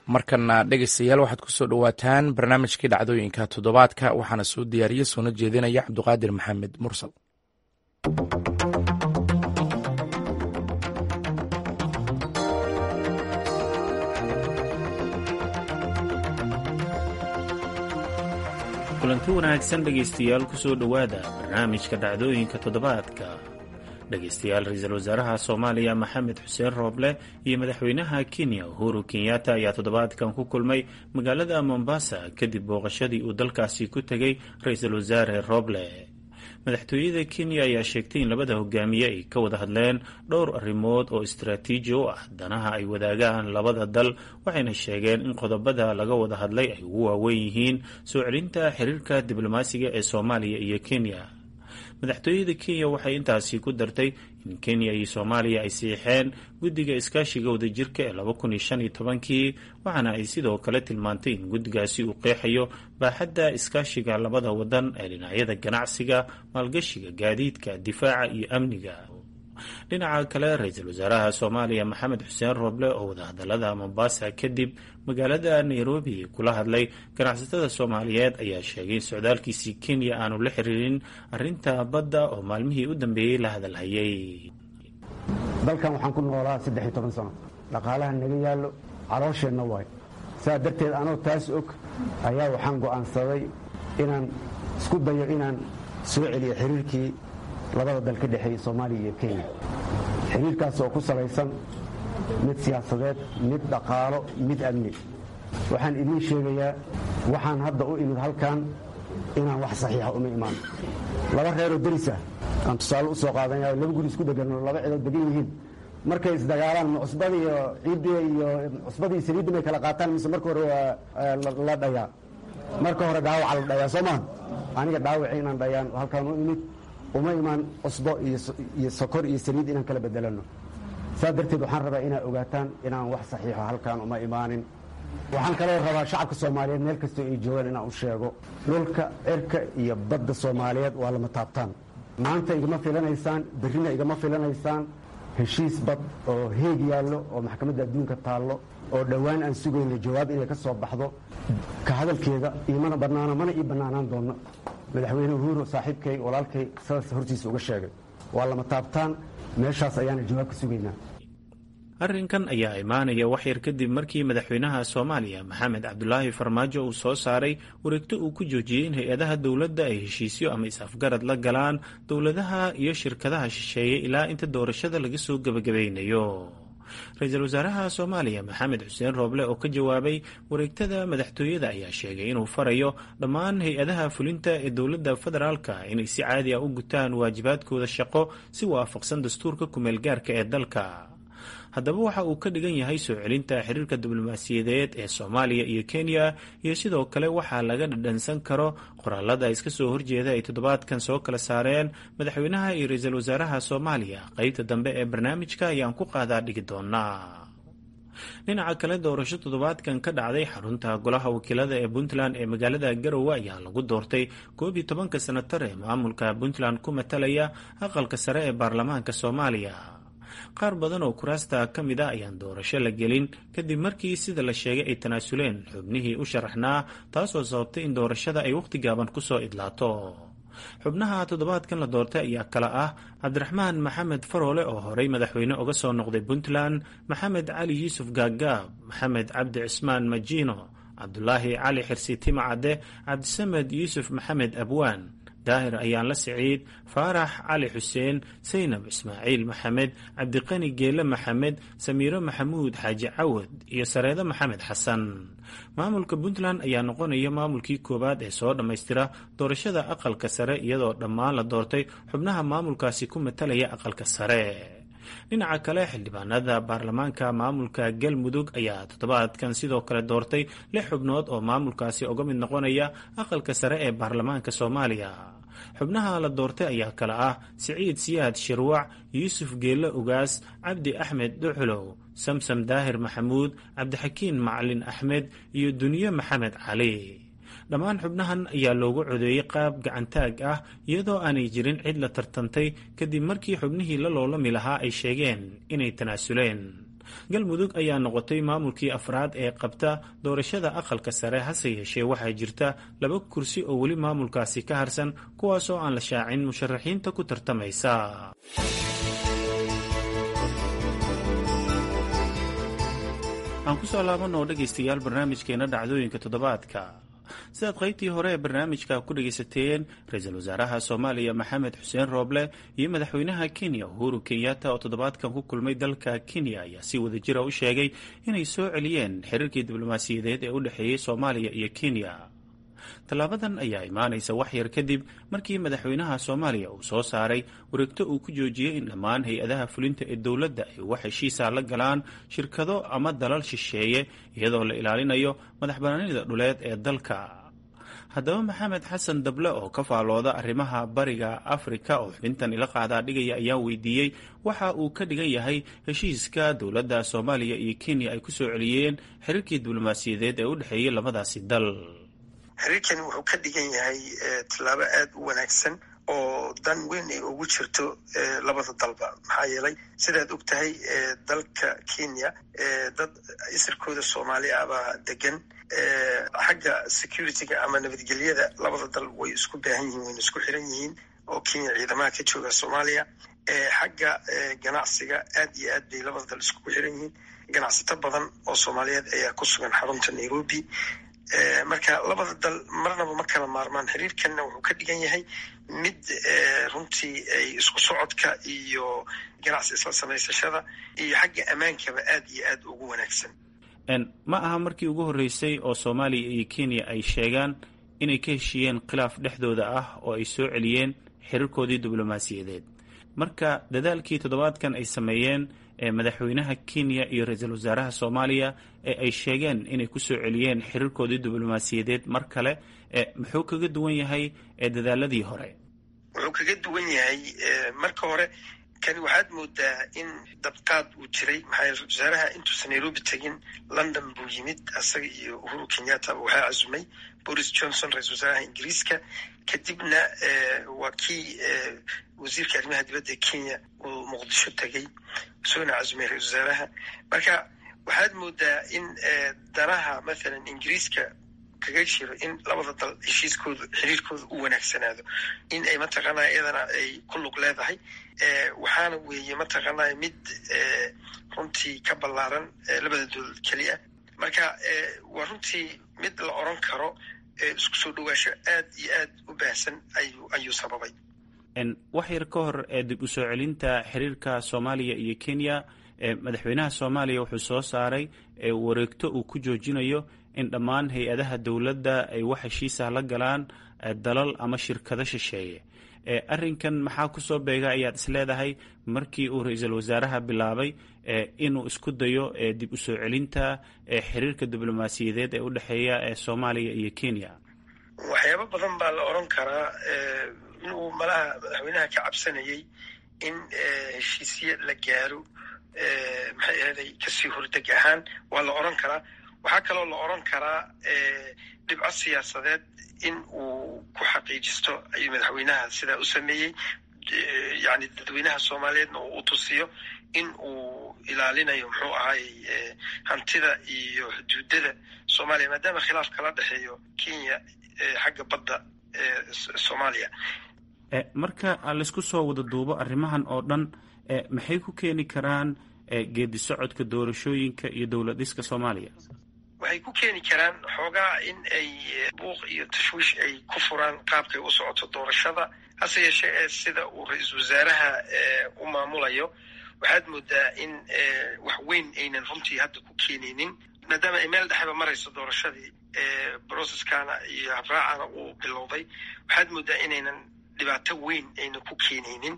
markana dhegeystayaal waxaad kusoo dhowaataan barnaamijkii dhacdooyinka toddobaadka waxaana soo diyaariye soona jeedinaya cabduqaadir maxamed mursal kulanti wanaagsan dhegaystayaal kusoo dhowaada barnaamijka dhacdooyinka toddobaadka dhegaystayaal ra-iisul wasaaraha soomaaliya maxamed xuseen rooble iyo madaxweynaha kenya uhuru kenyatta ayaa toddobaadkan ku kulmay magaalada mombasa kadib booqashadii uu dalkaasi ku tegay ra-iisul wasaare rooble madaxtooyada kenya ayaa sheegtay in labada hogaamiye ay ka wada hadleen dhowr arrimood oo istaraatiiji u ah danaha ay wadaagaan labada dal waxayna sheegeen in qodobada laga wada hadlay ay ugu waaweyn yihiin soo celinta xiriirka diblomaasiga ee soomaaliya iyo kenya madaxtooyada kenya waxay intaasi ku dartay in kenya iyo soomaaliya ay siixeen guddiga iskaashiga wadajirka ee laba kun iyo shan iyo tobankii waxaana ay sidoo kale tilmaantay in guddigaasi uu qeexayo baaxadda iskaashiga labada wadan ee dhinacyada ganacsiga maalgashiga gaadiidka difaaca iyo amniga dhinaca kale ra-iisul wasaaraha soomaaliya maxamed xuseen rooble oo wadahadalada mombasa kadib magaalada nairobi kula hadlay ganacsatada soomaaliyeed ayaa sheegay in socdaalkiisii kenya aanu la xiriirin arinta badda oo maalmihii u dambeeyey la hadalhayay dalkan waxaan ku noolaa saddex iyo toban sano dhaqaalaha naga yaallo caloosheenna waay sidaa darteed anoo taas og ayaa waxaan go'aansaday inaan isku dayo inaan soo celiyo xiriirkii labada dal ka dhexeeya soomaaliya iyo kenya xiriirkaas oo ku salaysan mid siyaasadeed mid dhaqaalo mid amni waxaan idiin sheegayaa waxaan hadda u imid halkan inaan wax saxiixa uma imaan laba reeroo derisa aan tusaale u soo qaadanaya laba guri isku dheganoo laba cidood degan yihiin markay isdagaalaan ma cusbada iyo ciiddiya iyo cusbadii saliidda may kala qaataan mise marka hore waa la dhayaa marka hore dhaawaca la dhayaa soo maha aniga dhaawaci inaan dhayaan halkaan u imid uma imaan cusbo iyo sokor iyo saliid inaan kala bedelanno saa darteed waxaan rabaa inaad ogaataan inaan wax saxiixo halkaan uma imaanin waxaan kaloo rabaa shacabka soomaaliyeed meel kastoo ay joogaan inaan u sheego dhulka cirka iyo badda soomaaliyeed waa lama taabtaan maanta igama filanaysaan berrina igama filanaysaan heshiis bad oo heeg yaallo oo maxkamadda adduunka taallo oo dhowaan aan sugayno jawaab inay ka soo baxdo ka hadalkeeda imana bannaano mana ii bannaanaan doonno madaxweyne uhuru saaxiibkay walaalkay sidaas hortiisa uga sheegay waa lama taabtaan meeshaas ayaana jawaab ka sugaynaa arrinkan ayaa imaanaya wax yar kadib markii madaxweynaha soomaaliya maxamed cabdulaahi farmaajo uu soo saaray wareegto uu ku joojiyey in hay-adaha dowladda ay heshiisyo ama is-afgarad la galaan dowladaha iyo shirkadaha shisheeye ilaa inta doorashada laga soo gebagabaynayo ra-iisul wasaaraha soomaaliya maxamed xuseen rooble oo ka jawaabay wareegtada madaxtooyada ayaa sheegay inuu farayo dhammaan hay-adaha fulinta ee dowladda federaalka inay si caadi ah u gutaan waajibaadkooda shaqo si waafaqsan dastuurka kumeelgaarka ee dalka haddaba waxa uu ka dhigan yahay soo celinta xiriirka diblomaasiyadeed ee soomaaliya iyo kenya iyo sidoo kale waxaa laga dhadhansan karo qoraalada iska soo horjeeda ay toddobaadkan soo kala saareen madaxweynaha iyo ra-iisul wasaaraha soomaaliya qeybta dambe ee barnaamijka ayaan ku qaadaa dhigi doonaa dhinaca kale doorasho toddobaadkan ka dhacday xarunta golaha wakiilada ee puntland ee magaalada garowe ayaa lagu doortay koob iyo tobanka sanatar ee maamulka puntland ku matalaya aqalka sare ee baarlamaanka soomaaliya qaar badan oo kuraasta ka mid a ayaan doorasho la gelin kadib markii sida la sheegay ay tanaasuleen xubnihii u sharaxnaa taasoo sababtay in doorashada ay wakhti gaaban kusoo idlaato xubnaha toddobaadkan la doortay ayaa kale ah cabdiraxmaan maxamed faroole oo horey madaxweyne uga soo noqday puntland maxamed cali yuusuf gaagaab maxamed cabdi cismaan majiino cabdulaahi cali xirsi timacadde cabdisamed yuusuf maxamed abwaan daahir ayaan la siciid faarax cali xuseen saynab ismaaciil maxamed cabdiqani geele maxamed samiiro maxamuud xaaji cawad iyo sareedo maxamed xasan maamulka puntland ayaa noqonaya maamulkii koowaad ee soo dhammaystira doorashada aqalka sare iyadoo dhammaan la doortay xubnaha maamulkaasi ku matalaya aqalka sare dhinaca kale xildhibaanada baarlamaanka maamulka galmudug ayaa toddobaadkan sidoo kale doortay lix xubnood oo maamulkaasi uga mid noqonaya aqalka sare ee baarlamaanka soomaaliya xubnaha la doortay ayaa kale ah siciid siyaad shirwac yuusuf geelle ugaas cabdi axmed dhuxulow samsam daahir maxamuud cabdixakiin macalin axmed iyo duniye maxamed cali dhammaan xubnahan ayaa loogu codeeyey qaab gacantaag ah iyadoo aanay jirin cid la tartantay kadib markii xubnihii la loolami lahaa ay sheegeen inay tanaasuleen galmudug ayaa noqotay maamulkii afraad ee qabta doorashada aqalka sare hase yeeshee waxaa jirta laba kursi oo weli maamulkaasi ka harsan kuwaasoo aan la shaacin musharaxiinta ku tartamaysa aan kusoo laabanoo dhegaystayaal barnaamijkeena dhacdooyinka toddobaadka sidaad qaybtii hore ee barnaamijka ku dhegaysateen ra-iisul wasaaraha soomaaliya maxamed xuseen rooble iyo madaxweynaha kenya uhuru kenyatta oo toddobaadkan ku kulmay dalka kenya ayaa si wadajira u sheegay inay soo celiyeen xiriirkii diblomaasiyadeed ee u dhexeeyey soomaaliya iyo kenya tallaabadan ayaa imaanaysa wax yar kadib markii madaxweynaha soomaaliya uu soo saaray wareegto uu ku joojiyey in dhammaan hay-adaha fulinta ee dowladda ay wax heshiisa la galaan shirkado ama dalal shisheeye iyadoo la ilaalinayo madax banaanida dhuleed ee dalka haddaba maxamed xasan dable oo ka faalooda arrimaha bariga afrika oo xubintan ila qaadaa dhigaya ayaa weydiiyey waxa uu ka dhigan yahay heshiiska dowladda soomaaliya iyo kenya ay ku soo celiyeen xiriirkii diblomaasiyadeed ee u dhexeeyey labadaasi dal xiriirkani wuxuu ka dhigan yahay tallaabo aad u wanaagsan oo dan weyn ay ugu jirto labada dalba maxaa yeelay sidaad og tahay dalka kenya dad isirkooda soomaali ah baa degan xagga security-ga ama nabadgelyada labada dal way isku baahan yihiin wayna isku xiran yihiin oo kenya ciidamaha ka jooga soomaaliya xagga ganacsiga aad iyo aad bay labada dal iskugu xiran yihiin ganacsato badan oo soomaaliyeed ayaa ku sugan xarunta nairobi marka labada dal marnaba ma kala maarmaan xiriirkanna wuxuu ka dhigan yahay mid runtii ay isku socodka iyo ganacsi isla samaysashada iyo xagga ammaankaba aad iyo aad ugu wanaagsan ma aha markii ugu horreysay oo soomaaliya iyo kenya ay sheegaan inay ka heshiiyeen khilaaf dhexdooda ah oo ay soo celiyeen xiriirkoodii diblomaasiyadeed marka dadaalkii toddobaadkan ay sameeyeen madaxweynaha kenya iyo ra-iisul wasaaraha soomaaliya ee ay sheegeen inay kusoo celiyeen xiriirkoodii diblomaasiyadeed mar kale muxuu kaga duwan yahay dadaaladii hore wuxuu kaga duwan yahay marka hore kani waxaad moodaa in dabqaad uu jiray maxaa ra-isul wasaaraha intuusan nairobi tegin london buu yimid asaga iyo uhuru kenyattaba waxaa casumay boris johnson ra-isul wasaaraha ingiriiska kadibna waa kii wasiirka arrimaha dibadda ee kenya uu muqdisho tegey soona casumay ra-isul wasaaraha marka waxaad moodaa in danaha mathalan ingiriiska kaga jiro in labada dal heshiiskooda xiriirkooda u wanaagsanaado in ay mataqaanaa iyadana ay ku lug leedahay waxaana weeye mataqaanaa mid runtii ka ballaaran labada dowlad keliya marka waa runtii mid la oran karo isku soo dhawaasho aad iyo aad u baahsan ayuu ayuu sababay wax yar ka hor dib u soo celinta xiriirka soomaaliya iyo kenya madaxweynaha soomaaliya wuxuu soo saaray wareegto uu ku joojinayo in dhammaan hay-adaha dowladda ay wax heshiisah la galaan dalal ama shirkado shisheeye arrinkan maxaa kusoo beega ayaad isleedahay markii uu ra-iisul wasaaraha bilaabay inuu isku dayo dib u soo celinta xiriirka diblomaasiyadeed ee u dhexeeya soomaaliya iyo kenya waxyaabo badan baa la oran karaa inuu malaha madaxweynaha ka cabsanayay in heshiisye la gaaro maxay ahaday kasii hordeg ahaan waa la oran karaa waxaa kaloo la oran karaa dhibco siyaasadeed in uu ku xaqiijisto ayuu madaxweynaha sidaa u sameeyey yani dadweynaha soomaaliyeedna uu tusiyo in uu ilaalinayo muxuu ahay hantida iyo xuduudada soomaaliya maadaama khilaaf kala dhexeeyo kenya xagga badda soomaaliya marka laysku soo wada duubo arrimahan oo dhan maxay ku keeni karaan geedi socodka doorashooyinka iyo dowlad dhiska soomaaliya waxay ku keeni karaan xoogaa in ay buuq iyo tashwiish ay ku furaan qaabkay u socoto doorashada hase yeeshee ee sida uu ra-iisul wasaaraha u maamulayo waxaad moodaa in wax weyn aynan runtii hadda ku keenaynin maadaama ay meel dhexeba marayso doorashadii broceskana iyo habraacana uu bilowday waxaad moodaa inaynan dhibaato weyn aynan ku keenaynin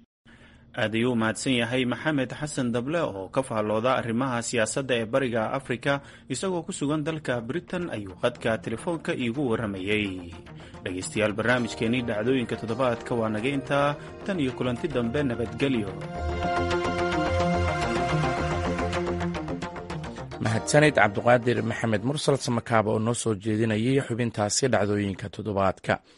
aad ayuu mahadsan yahay maxamed xasan dable oo ka faallooda arrimaha siyaasadda ee bariga afrika isagoo ku sugan dalka britain ayuu qadka telefoonka iigu warramayey dhegaystayaal barnaamijkeenii dhacdooyinka toddobaadka waa naga intaa tan iyo kulanti dambe nabadgelyo mahadsanid cabdiqaadir maxamed mursal samakaaba oo noo soo jeedinayay xubintaasi dhacdooyinka toddobaadka